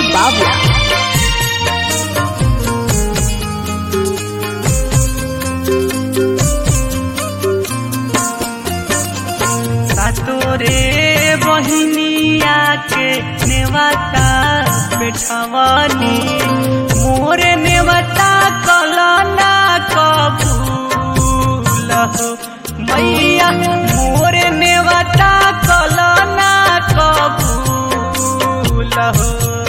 Bavla. तोरे बहिनिया के नेवता बैठवनी मोरे नेवता कलना कबूल हो मैया मोरे नेवता कलना कबूल हो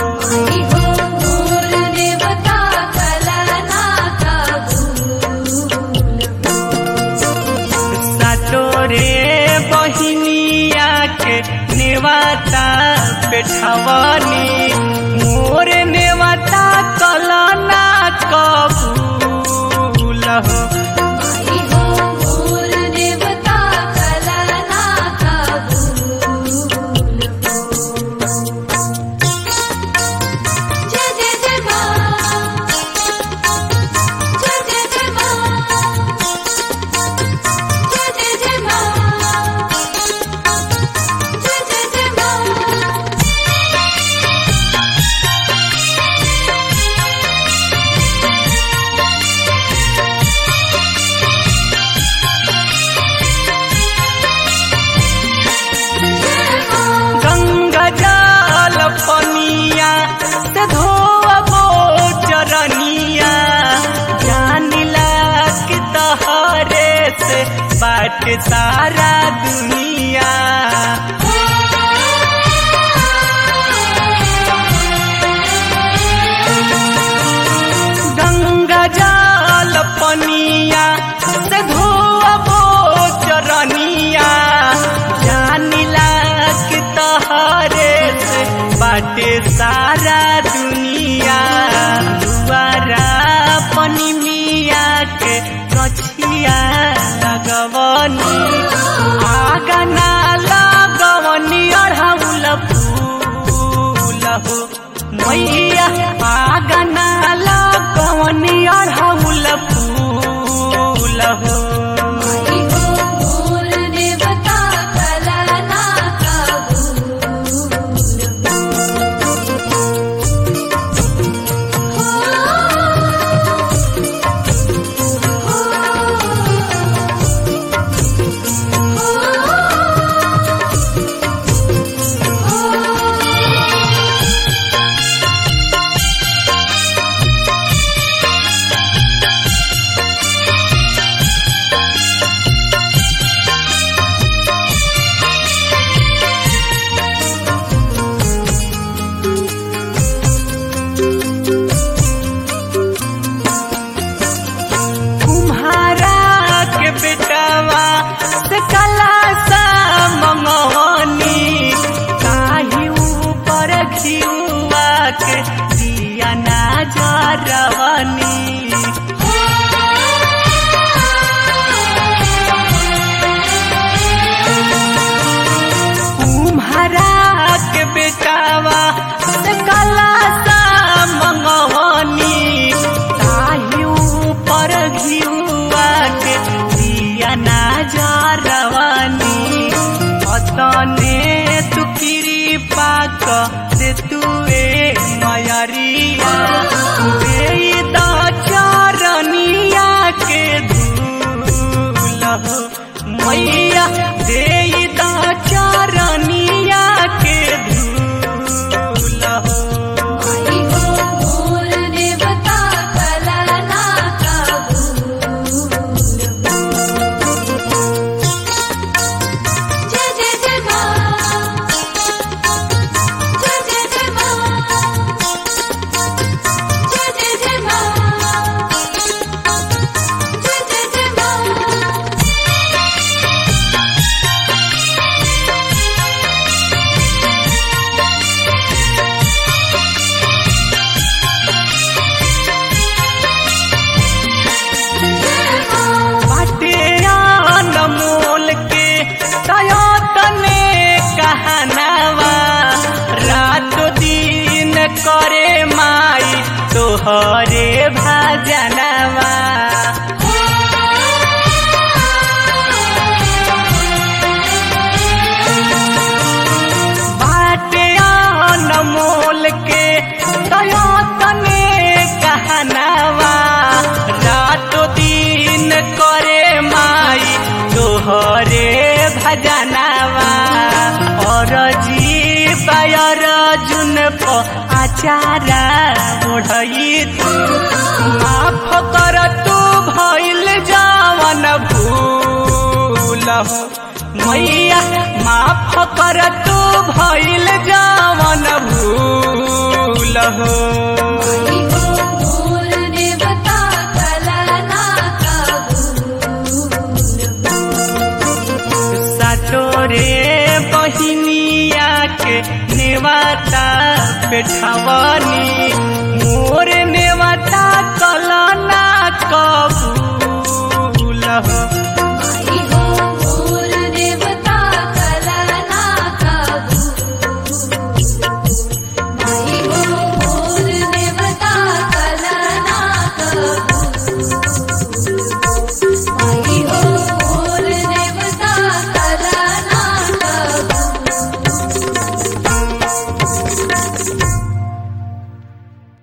सतोरे बहिनिया के नेवता बैठवनी मोर नेवता कलना कबूल हो गंगा जल पनिया से धोबो चरनिया जानिला कि तहरे से बाट सारा दुनिया गंगा जल पनिया से धोबो चरनिया जानिला कि तहरे से बाटे सारा दुनिया दुआरा पनी मिया के कछिया लगवनी आगना लगवनी अढ़ौल फूल हो मैया आगना लगवनी अढ़ौल फूल हो तुम्हारा के बेटवा से कला सा मंगवनी काही ऊपर खियुआ के दिया ना जरवनी तुम्हारा के बेटावा से कला सा मंगवनी काही ऊपर घिउआ के दिया ना जरवनी अतने तू कृपा क दे तुए मयरिया दे द चरनिया के धूल हो मैया दे द चरनिया के धूल हो बाटे अनमोल के तने कहनावा रात दिन करे माई तोहरे भजनवा अचारा ओढ़ई तू माफ कर तू भइल जावन भूल हो मैया माफ कर तू भइल जावन भूल हो मोर देवता कलना कबूल सातोरे बहिनिया के नेवाता पेठवनी मोर नेवाता कलना कबूल हो